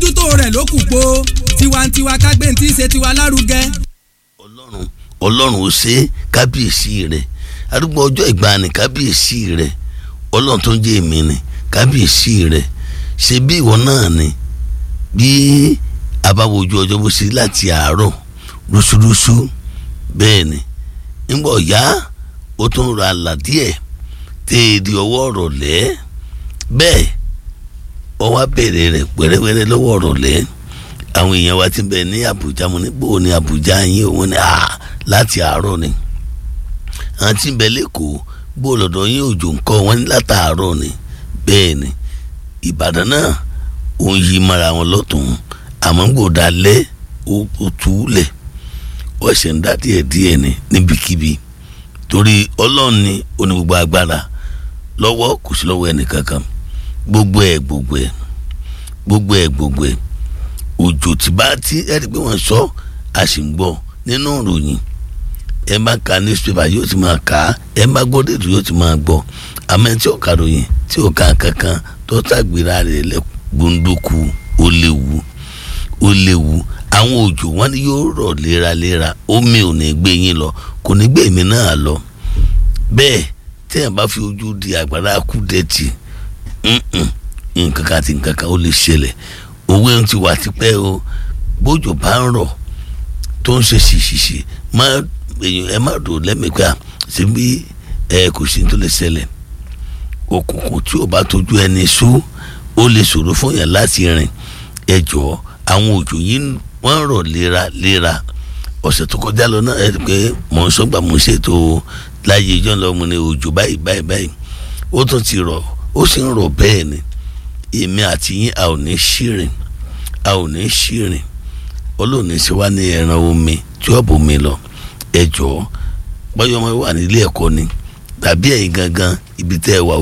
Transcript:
àmójútó rẹ̀ ló kù po tiwantiwa kágbé tí í ṣe tiwa lárugẹ. ọlọ́run ọlọ́run ó ṣe kábíyèsí rẹ̀ arúgbó ọjọ́ ìgbàanì kábíyèsí rẹ̀ ọlọ́run tó ń jẹ́ èmi ni kábíyèsí rẹ̀ ṣe bí ìwọ náà ni bí abáwojú ọjọ́ bó ṣe láti àárọ̀ rúṣurúṣu bẹ́ẹ̀ ni nígbà ọ̀yá ó tún ra àlà díẹ̀ téèdì ọwọ́ ọ̀rọ̀ lẹ́ bẹ́ẹ̀ ọ wá bẹ̀rẹ̀ rẹ̀ wẹ́rẹ́wẹ́rẹ́ lọ́wọ́ ọ̀rọ̀ lẹ́ àwọn èèyàn wa ti bẹ̀ ní Àbújá mo ní bò ní Àbújá yín òun ni láti àárọ̀ ni àwọn tí ń bẹ lẹ́kọ̀ọ́ bó lọ́dọ̀ yín òjò nǹkan wọn ní látàárọ̀ ni bẹ́ẹ̀ ni Ìbàdàn náà ó ń yí mara wọn lọ́tún àmọ́ gbòdà lẹ́ ó túlẹ̀ ó ṣe ń dá díẹ̀ díẹ̀ ni níbikíbi torí ọlọ́run ni ó ní gbogbo agbára lọ́wọ́ kò sí lọ́wọ́ ẹnìkankan gbogbo ẹ̀ gbogbo ẹ̀ gbogbo ẹ̀ gbogbo ẹ̀ òjò tí bá tí ẹ rí i pé wọ́n sọ a sì ń gbọ́ nínú ìròyìn ẹ má ka newspaper yóò ti máa kà á ẹ má gbọ́ dètò yóò ti máa gbọ́ àmọ́ ẹ tí ò ka ròyìn tí ò ka kankan tó tàgbéra rẹ̀ lẹ gbóńdókù ó léwu ó léwu àwọn òjò wọn ni yóò rọ̀ léraléra omi ò ní gbé yín lọ kò ní gbé èmi náà lọ bẹ́ẹ̀ tẹ́yàn bá fi ojú di àgbàrá kú dẹ́tì nǹkan kan àti nǹkan kan ó lè ṣẹlẹ̀ owó ń ti wà tipẹ́ o bójò bá ń rọ̀ tó ń ṣe ṣìṣìṣì má èèyàn ẹ má dò lẹ́mìíkà síbi ẹ kò sí tó lè ṣẹlẹ̀ òkùnkùn tí ò bá tójú ẹni sú ó lè ṣòro fún yàn láti rìn ẹ jọ̀ọ́ àwọn òjò yìí wọ́n rọ̀ léraléra ọ̀sẹ̀ tó kọjá lọ náà ẹ rí i pé mò ń sọ́gbà mò ń ṣètò láyé ìjọ lọ mo ní òjò báyìí báyìí báyìí ó tún ti rọ̀ ó sì ń rọ̀ bẹ́ẹ̀ ni èmi àti yín a ò ní ṣìrìn a ò ní ṣìrìn olóòní ṣe wá ní ẹran omi tí ó bomi lọ ẹ jọ̀ọ́ báyọ̀ ọmọ wà nílé ẹ̀kọ́ ni tàbí ẹ̀yin gangan ibi tẹ́ ẹ wà